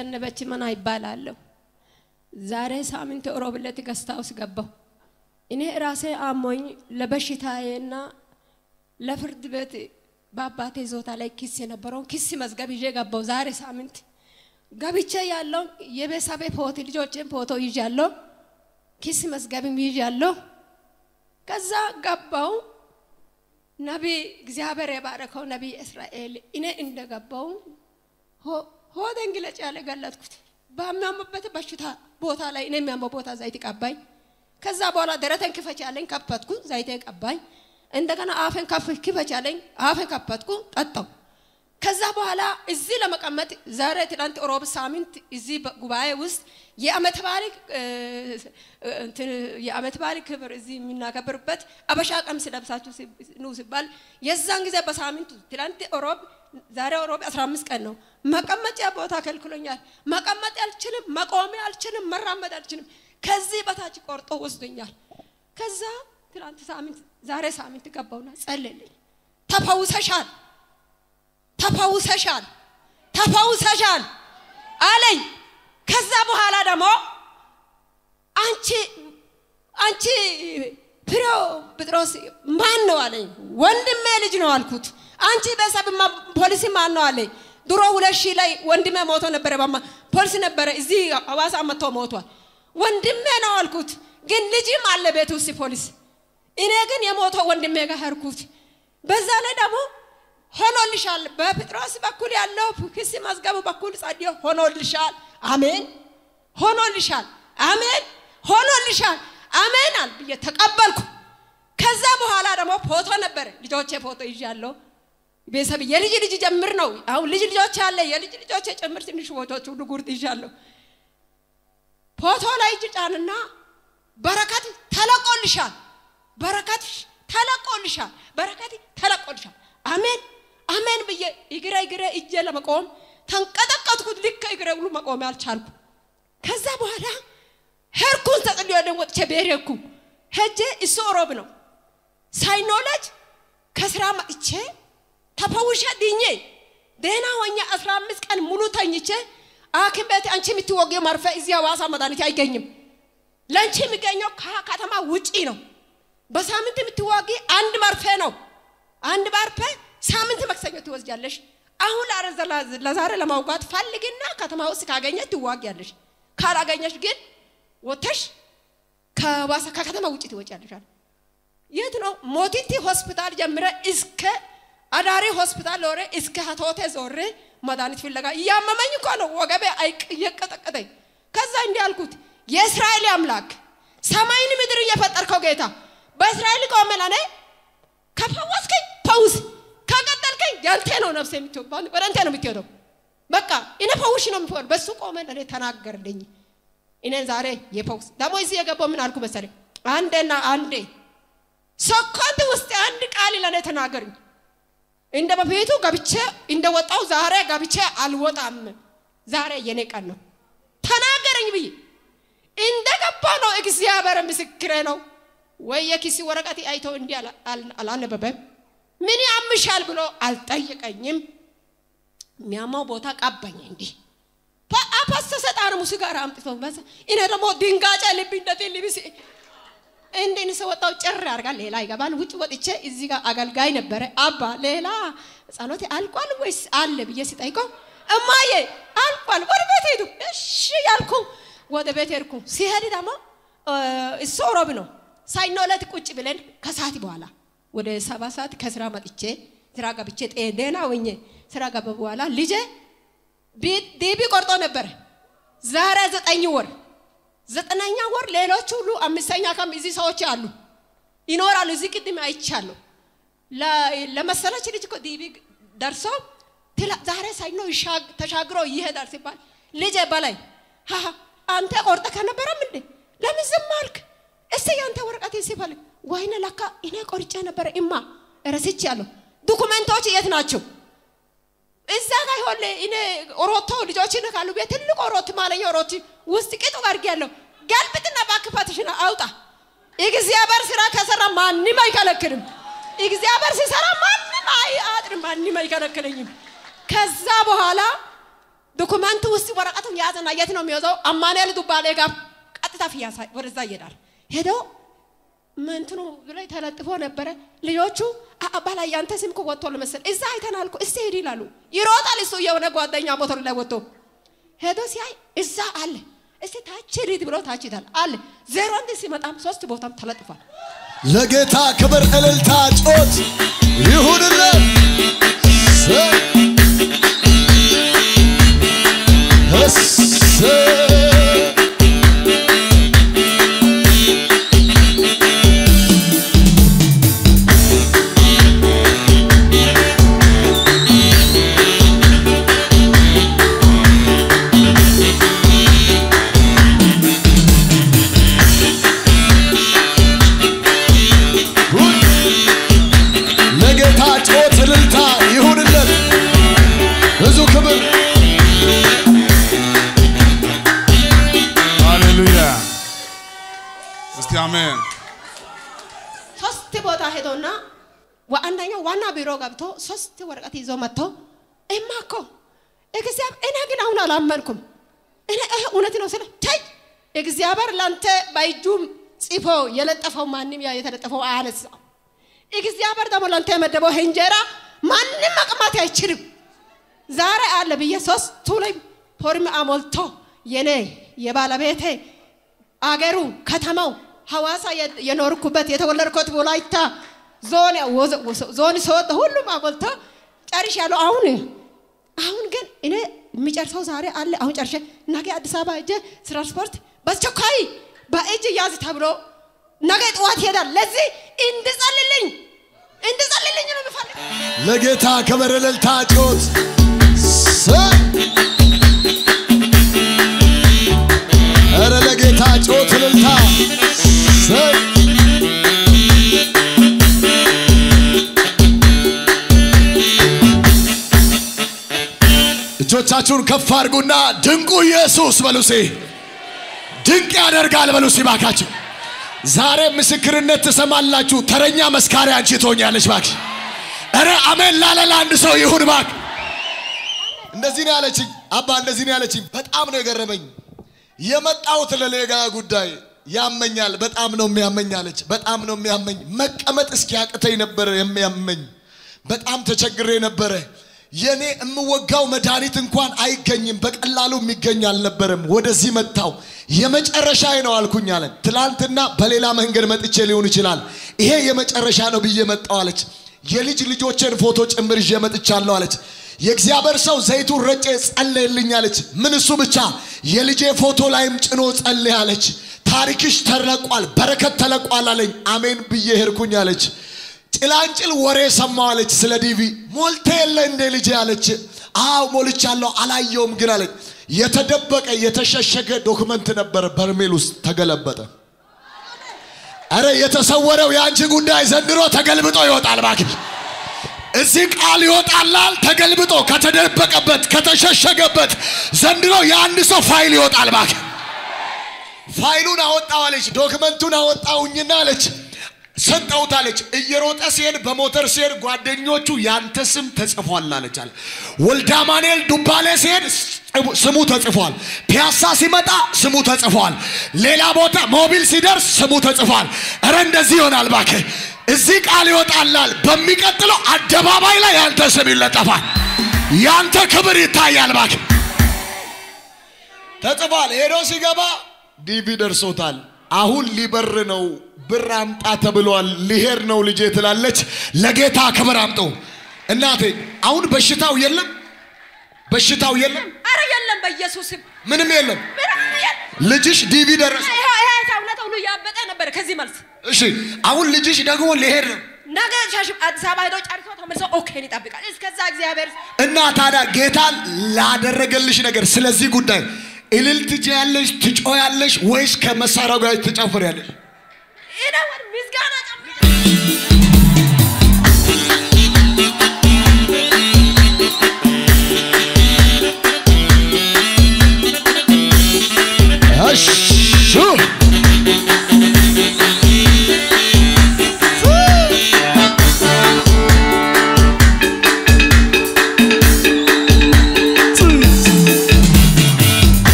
ዘነበች መና ይባላለሁ። ዛሬ ሳምንት ሮብ ዕለት ገስት ሃውስ ገባሁ። እኔ ራሴ አሞኝ ለበሽታዬና ለፍርድ ቤት በአባቴ ዞታ ላይ ክስ የነበረውን ክስ መዝገብ ይዤ ገባሁ። ዛሬ ሳምንት ገብቼ ያለው የቤተሰቤ ፎቶ ልጆችን ፎቶ ይዣለሁ፣ ክስ መዝገብም ይዣለሁ። ከዛ ገባው ነቢይ እግዚአብሔር የባረከው ነቢይ እስራኤል እኔ እንደገባው ሆዴን ግለጭ ያለ ገለጥኩት። በሚያምበት በሽታ ቦታ ላይ እኔ የሚያመው ቦታ ዘይት ቀባኝ። ከዛ በኋላ ደረቴን ክፈች ያለኝ ከፈትኩ፣ ዘይቴን ቀባኝ። እንደገና አፌን ከፍ ክፈች ያለኝ አፌን ከፈትኩ፣ ጠጣው። ከዛ በኋላ እዚህ ለመቀመጥ ዛሬ ትናንት ሮብ ሳምንት እዚህ ጉባኤ ውስጥ የአመት በዓል የአመት በዓል ክብር እዚህ የሚናከብርበት አበሻ ቀሚስ ለብሳችሁ ኑ ሲባል የዛን ጊዜ በሳምንቱ ትናንት ሮብ ዛሬ ሮብ 15 ቀን ነው። መቀመጫ ቦታ ከልክሎኛል። መቀመጥ አልችልም፣ መቆም አልችልም፣ መራመድ አልችልም። ከዚህ በታች ቆርጦ ወስዶኛል። ከዛ ትናንት ሳምንት ዛሬ ሳምንት ገባውና ጸለልኝ። ተፈውሰሻል ተፈውሰሻል ተፈውሰሻል አለኝ። ከዛ በኋላ ደግሞ አንቺ አንቺ ፍሬው ጴጥሮስ ማን ነው አለኝ። ወንድሜ ልጅ ነው አልኩት። አንቺ ቤተሰብ ፖሊሲ ማን ነው አለኝ። ድሮ ሁለት ሺህ ላይ ወንድሜ ሞቶ ነበረ። ባማ ፖሊስ ነበረ እዚህ ሐዋሳ መጥቶ ሞቷል። ወንድሜ ነው አልኩት። ግን ልጅም አለ ቤት ውስጥ ፖሊስ። እኔ ግን የሞተው ወንድሜ ጋር ሄድኩት። በዛ ላይ ደግሞ ሆኖልሻል። በጴጥሮስ በኩል ያለው ክስ መዝገቡ በኩል ጸድዮ ሆኖልሻል። አሜን። ሆኖልሻል። አሜን። ሆኖልሻል። አሜን አል ብዬ ተቀበልኩ። ከዛ በኋላ ደግሞ ፎቶ ነበረ። ልጆቼ ፎቶ ይዣለሁ። ቤተሰብ የልጅ ልጅ ጀምር ነው። አሁን ልጅ ልጆች አለ የልጅ ልጆቼ ጭምር ትንሽ ፎቶች ሁሉ ጉርጥ ይዣለሁ። ፎቶ ላይ እጅ ጫንና በረከት ተለቆልሻል። በረከት ተለቆልሻል። በረከት ተለቆልሻል። አሜን አሜን ብዬ እግሬ እግሬ እጄ ለመቆም ተንቀጠቀጥኩት። ልክ እግሬ ሁሉ መቆም አልቻልኩ። ከዛ በኋላ ሄድኩን ተጽልዮ ደግሞ ወጥቼ ቤት ሄድኩ። ሄጄ እሱ ሮብ ነው ሳይኖለጅ ከስራ መጥቼ ተፈውሼ ድኜ ደህና ሆኜ አስራ አምስት ቀን ሙሉ ተኝቼ ሐኪም ቤት አንቺ የምትወጊው መርፌ እዚህ ሐዋሳ መድኃኒት አይገኝም። ለአንቺ የሚገኘው ከከተማ ውጪ ነው። በሳምንት የምትዋጊ አንድ መርፌ ነው። አንድ መርፌ ሳምንት መክሰኞ ትወስጃለሽ። አሁን ለዛሬ ለማውጋት ፈልግና ከተማ ውስጥ ካገኘች ትዋጊያለሽ። ካላገኘሽ ግን ወተሽ ከዋሳ ከከተማ ውጭ ትወጫለሽ። የት ነው? ሞቲቲ ሆስፒታል ጀምረ እስከ አዳሪ ሆስፒታል ዞሬ እስከ ሀቶቴ ዞሬ መድኃኒት ፍለጋ እያመመኝ እኮ ነው። ወገቤ እየቀጠቀጠኝ። ከዛ እንዲህ አልኩት፣ የእስራኤል አምላክ ሰማይን ምድር እየፈጠርከው ጌታ በእስራኤል ቆመ ለኔ ከፈወስከኝ ፈውስ ከቀጠልከኝ ያንተ ነው ነፍሴ የምትወባው ወደ አንተ ነው የምትሄደው። በቃ እኔ ፈውሽ ነው የምትሆን። በሱ ቆመ ለኔ ተናገርልኝ። እኔን ዛሬ የፈውስ ደግሞ እዚህ የገባው ምን አልኩ መሰለኝ? አንዴና አንዴ ሰኮንድ ውስጥ አንድ ቃል ለኔ ተናገርኝ። እንደ በፊቱ ገብቼ እንደወጣው ዛሬ ገብቼ አልወጣም። ዛሬ የኔ ቀን ነው ተናገረኝ ብዬ እንደገባ ነው። እግዚአብሔር ምስክሬ ነው። ወይ የኪስ ወረቀት አይቶ እንዲህ አላነበበም። ምን ያምሻል ብሎ አልጠየቀኝም። የሚያማው ቦታ ቀባኝ። እንዲህ አፈሰሰ ጠርሙስ ጋር አምጥቶ እኔ ደግሞ ድንጋጬ ልብ እንደት ልብስ እንዴን ሰወጣው ጭር ያርጋል። ሌላ ይገባል። ውጭ ወጥቼ እዚህ ጋር አገልጋይ ነበረ። አባ ሌላ ጸሎቴ አልቋል ወይስ አለ ብዬ ሲጠይቀው እማዬ አልቋል፣ ወደ ቤት ሄዱ። እሺ ያልኩ ወደ ቤት ሄድኩ። ሲሄድ ደግሞ እሱ ሮብ ነው ሳይኖ ዕለት ቁጭ ብለን ከሰዓት በኋላ ወደ ሰባ ሰዓት ከስራ መጥቼ ስራ ገብቼ ደህና ሆኜ ስራ ገባ በኋላ ልጄ ዲቢ ቆርጦ ነበረ። ዛሬ ዘጠኝ ወር ዘጠነኛ ወር ሌሎች ሁሉ አምስተኛ ከም እዚህ ሰዎች አሉ ይኖራሉ። እዚህ ቅድም አይቻለሁ። ለመሰለች ልጅ እኮ ዲቢ ደርሶ ዛሬ ሳይኖ ተሻግሮ ይሄዳል ሲባል ልጄ በላይ አንተ ቆርጠ ከነበረም እንዴ ለምን ዝም አልክ? እስቲ ያንተ ወረቀት ሲፈልግ ወይኔ ለካ እኔ ቆርጬ ነበረ እማ ረስቼ ያለሁ ዶኩመንቶች የት ናቸው? እዛ ጋር ይሆን እኔ ሮቶ ልጆች ካሉ ቤት ትልቅ ሮት ማለኛ ሮት ውስጥ ቅጡ አድርጌ ያለሁ ገልብጥና ባክፋትሽን አውጣ። እግዚአብሔር ስራ ከሰራ ማንም አይከለክልም። እግዚአብሔር ሲሰራ ማንም አያጥርም፣ ማንም አይከለክለኝም። ከዛ በኋላ ዶኩመንት ውስጥ ወረቀቱን ያዘና የት ነው የሚወዛው? አማኑኤል ዱባሌ ጋር ቀጥታ ፍያሳ ወደዛ ይሄዳል። ሄዶ ምንትኑ ላይ ተለጥፎ ነበረ። ልጆቹ አባላ ያንተ ስም እኮ ወጥቷል መሰል እዛ አይተናል እኮ እስቲ ሂድ ይላሉ። ይሮጣል እሱ የሆነ ጓደኛ ሞተር ላይ ወጥቶ ሄዶ ሲያይ እዛ አለ። እስቲ ታች ሂድ ብሎ ታች ይታል አለ። ዜሮ አንድ ሲመጣም ሶስት ቦታም ተለጥፏል። ለጌታ ክብር እልልታ ጮት ይሁንልን። ሰ- እሰ- ለጌታ ጮት እልልታ ይሁንለት። ብዙ ክብር ሃሌሉያ። እስቲ አሜን። ሶስት ቦታ ሄዶና አንደኛው ዋና ቢሮ ገብቶ ሶስት ወረቀት ይዞ መጥቶ እማ እኮ እግዚአብሔር እኔ ግን አሁን አላመንኩም። እኔ ይሄ እውነት ነው ስለ ተይ እግዚአብሔር ላንተ በእጁ ጽፎ የለጠፈው ማንም ያ የተለጠፈው አያነሳው። እግዚአብሔር ደግሞ ላንተ የመደበው ይሄ እንጀራ ማንም መቅማት አይችልም። ዛሬ አለ ብዬ ሶስቱ ላይ ፎርም አሞልቶ የኔ የባለቤቴ አገሩ ከተማው ሐዋሳ የ- የኖርኩበት የተወለድኩት ወላይታ ዞን ወዘ- ወዘ- ዞን ሰወጥ ሁሉም አሞልቶ ጨርሻለሁ። አሁን አሁን ግን እኔ የሚጨርሰው ዛሬ አለ። አሁን ጨርሼ ነገ አዲስ አበባ ሄጄ ትራንስፖርት በአስቸኳይ በእጅ ያዝ ተብሎ ነገ ጠዋት ይሄዳል። ለዚህ እንድጸልልኝ እንድጸልልኝ ነው የምፈልግ። ለጌታ ክብር እልልታ ጮት ሰ- ኧረ ለጌታ ጮት እልልታ ሰ- እጆቻችሁን ከፍ አድርጉና ድንቁ ኢየሱስ በሉሴ ድንቅ ያደርጋል በሉሴ ባካችሁ ዛሬ ምስክርነት ትሰማላችሁ ተረኛ መስካሪ አንቺ ትሆኛለች ባክሽ እረ አሜን ላለ ለአንድ ሰው ይሁን ባክ እንደዚህ ነው ያለችኝ አባ እንደዚህ ነው ያለችኝ በጣም ነው የገረመኝ የመጣሁት ለሌጋ ጉዳይ ያመኛል በጣም ነው የሚያመኝ አለች በጣም ነው የሚያመኝ መቀመጥ እስኪያቅተኝ ነበረ የሚያመኝ በጣም ተቸግሬ ነበረ የኔ የምወጋው መድኃኒት እንኳን አይገኝም በቀላሉ የሚገኝ አልነበረም ወደዚህ መጣው የመጨረሻ ነው አልኩኝ አለ ትላንትና በሌላ መንገድ መጥቼ ሊሆን ይችላል ይሄ የመጨረሻ ነው ብዬ መጣው አለች የልጅ ልጆቼን ፎቶ ጭምር ይዤ መጥቻለሁ አለች የእግዚአብሔር ሰው ዘይቱን ረጨ ጸለየልኝ አለች ምን እሱ ብቻ የልጄ ፎቶ ላይም ጭኖ ጸለየ አለች ታሪክሽ ተለቋል በረከት ተለቋል አለኝ አሜን ብዬ ሄድኩኝ አለች ጭላንጭል ወሬ ሰማሁ አለች ስለ ዲቪ ሞልተ የለ እንዴ ልጄ አለች አዎ ሞልቻለሁ አላየውም ግን አለች የተደበቀ የተሸሸገ ዶክመንት ነበር በርሜል ውስጥ ተገለበጠ አረ የተሰወረው የአንቺ ጉዳይ ዘንድሮ ተገልብጦ ይወጣል እባክሽ እዚህ ቃል ይወጣላል ተገልብጦ ከተደበቀበት ከተሸሸገበት ዘንድሮ የአንድ ሰው ፋይል ይወጣል እባክህ ፋይሉን አወጣው አለች ዶክመንቱን አወጣውኝና አለች ሰጠውት አለች እየሮጠ ሲሄድ በሞተር ሲሄድ ጓደኞቹ ያንተ ስም ተጽፏል አለች አለ ወልደ አማኑኤል ዱባሌ ሲሄድ ስሙ ተጽፏል ፒያሳ ሲመጣ ስሙ ተጽፏል ሌላ ቦታ ሞቢል ሲደርስ ስሙ ተጽፏል እረ እንደዚህ ይሆናል እባክህ እዚህ ቃል ይወጣላል በሚቀጥለው አደባባይ ላይ ያንተ ስም ይለጠፋል ያንተ ክብር ይታያል እባክህ ተጽፏል ሄዶ ሲገባ ዲቪ ደርሶታል አሁን ሊበር ነው ብር አምጣ ተብሏል ሊሄድ ነው ልጄ ትላለች ለጌታ ክብር አምጡ እናቴ አሁን በሽታው የለም በሽታው የለም አረ የለም በኢየሱስም ምንም የለም ምንም የለም። ልጅሽ ዲቪ ደረሰ ይሄ ይሄ ሰውነት ሁሉ እያበጠ ነበር ከዚህ መልስ እሺ አሁን ልጅሽ ደግሞ ሊሄድ ነው ነገ ሻሽ አዲስ አበባ ሄዶ ጨርሶ ተመልሶ ኦኬን ይጠብቃል። እስከዛ እግዚአብሔር እና ታዲያ ጌታ ላደረገልሽ ነገር ስለዚህ ጉዳይ እልል ትችያለሽ ትጮያለሽ ወይስ ከመሳሪያው ጋር ትጨፍሪያለሽ ይነወር ምስጋና ጨምር እሺ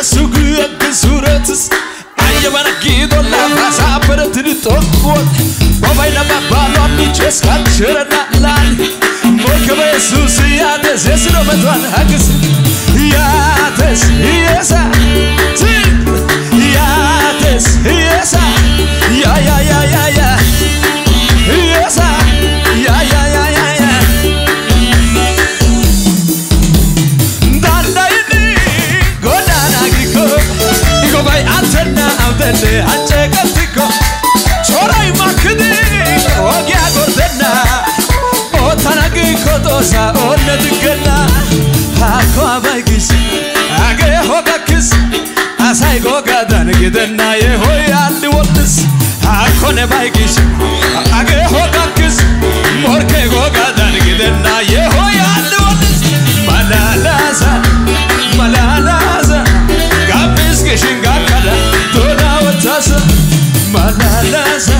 su guyyaatti suuratis ayyabana giidolla faasaa baratini tokkoon bobay nama baaloo miichees kan shirana laali morkaba yesuus yaates yesuudha matuwaan haqis yaates yeesa yaates yeesa yaa yaa yaa yaa yaa yeesa yaa yaa yaa yaa yaa dandayini godaana giko igobay antenna amtenne anceeqatiko coray makkidi ogiya gordenna ootana giko xoosa oonne diggenna hakko abaygis agee hogakkis asay gogadan gidenna yehoy addi wodhis hakko ne baygis agee hogakkis morke gogadan gidenna yehoy addi wodhis malalasa malalasa gabbis gishin gakkada tola wotasa malalasa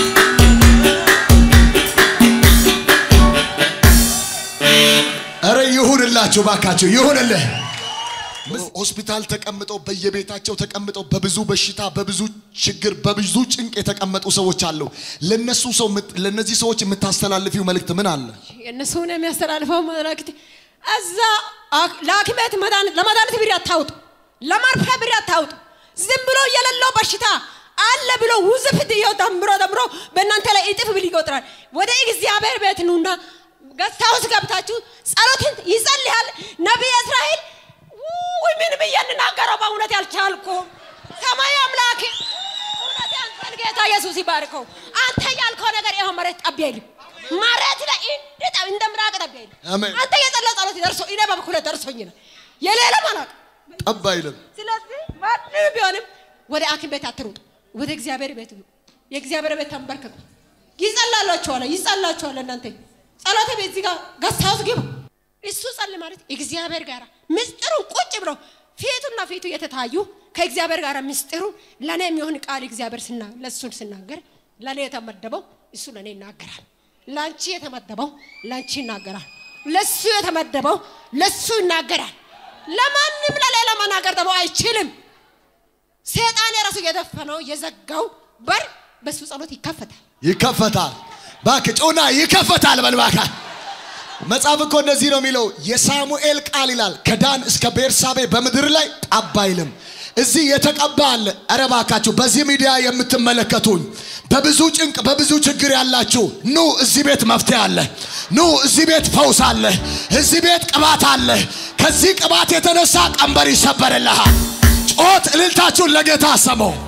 እረ ይሁንላችሁ ባካችሁ ይሁንልህ። ሆስፒታል ተቀምጠው በየቤታቸው ተቀምጠው በብዙ በሽታ በብዙ ችግር በብዙ ጭንቅ የተቀመጡ ሰዎች አሉ። ለነሱ ሰው ምት- ለነዚህ ሰዎች የምታስተላልፊው መልእክት ምን አለ? የእነሱን የሚያስተላልፈው መልእክት እዛ አክ- ለሐኪም ቤት መድኃኒት- ለመድኃኒት ብር አታውጡ፣ ለማርፊያ ብር አታውጡ። ዝም ብሎ የሌለው በሽታ አለ ብሎ ውዝፍ ድዮ ደምሮ ደምሮ በእናንተ ላይ እጥፍ ብል ይቆጥራል። ወደ እግዚአብሔር ቤት ኑና ገዝታ ውስጥ ገብታችሁ ጸሎትን ይጸልያል። ነቢይ እስራኤል ውይ ምን ብዬ እንናገረው በእውነት ያልቻልኩም። ሰማይ አምላክ እውነት አንተን ጌታ ኢየሱስ ይባርከው። አንተ ያልከው ነገር ይኸው መሬት ጠብ አይልም። መሬት ላይ እንደ ጠብ- እንደ ምራቅ ጠብ አይልም። አሜን። አንተ የጸለይ ጸሎት ደርሶ እኔ በበኩሌ ደርሶኝ ነው የሌላ ማላቅ ጠብ አይልም። ስለዚህ ማንም ቢሆንም ወደ ሐኪም ቤት አትሩጡ፣ ወደ እግዚአብሔር ቤት ኑ። የእግዚአብሔር ቤት ተንበርከኩ። ይጸላላችኋል፣ ይጸላችኋል። እናንተ ጸሎተ ቤት እዚህ ጋር ገዝታውስ ግቡ። እሱ ጸል ማለት እግዚአብሔር ጋር ምስጢሩን ቁጭ ብሎ ፊቱና ፊቱ የተታዩ ከእግዚአብሔር ጋር ምስጢሩ ለእኔ የሚሆን ቃል እግዚአብሔር ስና ለእሱን ስናገር ለእኔ የተመደበው እሱ ለእኔ ይናገራል። ለአንቺ የተመደበው ለአንቺ ይናገራል። ለእሱ የተመደበው ለእሱ ይናገራል። ለማንም ለሌላ መናገር ደግሞ አይችልም። ሰይጣን የራሱ የደፈነው የዘጋው በር በሱ ጸሎት ይከፈታል። ይከፈታል። ባክ ጮና ይከፈታል በል ባካ። መጽሐፍ እኮ እንደዚህ ነው የሚለው የሳሙኤል ቃል ይላል ከዳን እስከ ቤርሳቤ በምድር ላይ ጠብ አይልም። እዚህ የተቀባ አለ። ኧረ እባካችሁ በዚህ ሚዲያ የምትመለከቱኝ በብዙ ጭንቅ በብዙ ችግር ያላችሁ ኑ፣ እዚህ ቤት መፍትሄ አለ። ኑ፣ እዚህ ቤት ፈውስ አለ። እዚህ ቤት ቅባት አለ። ከዚህ ቅባት የተነሳ ቀንበር ይሰበርልሃል። ጮት እልልታችሁን ለጌታ ሰመው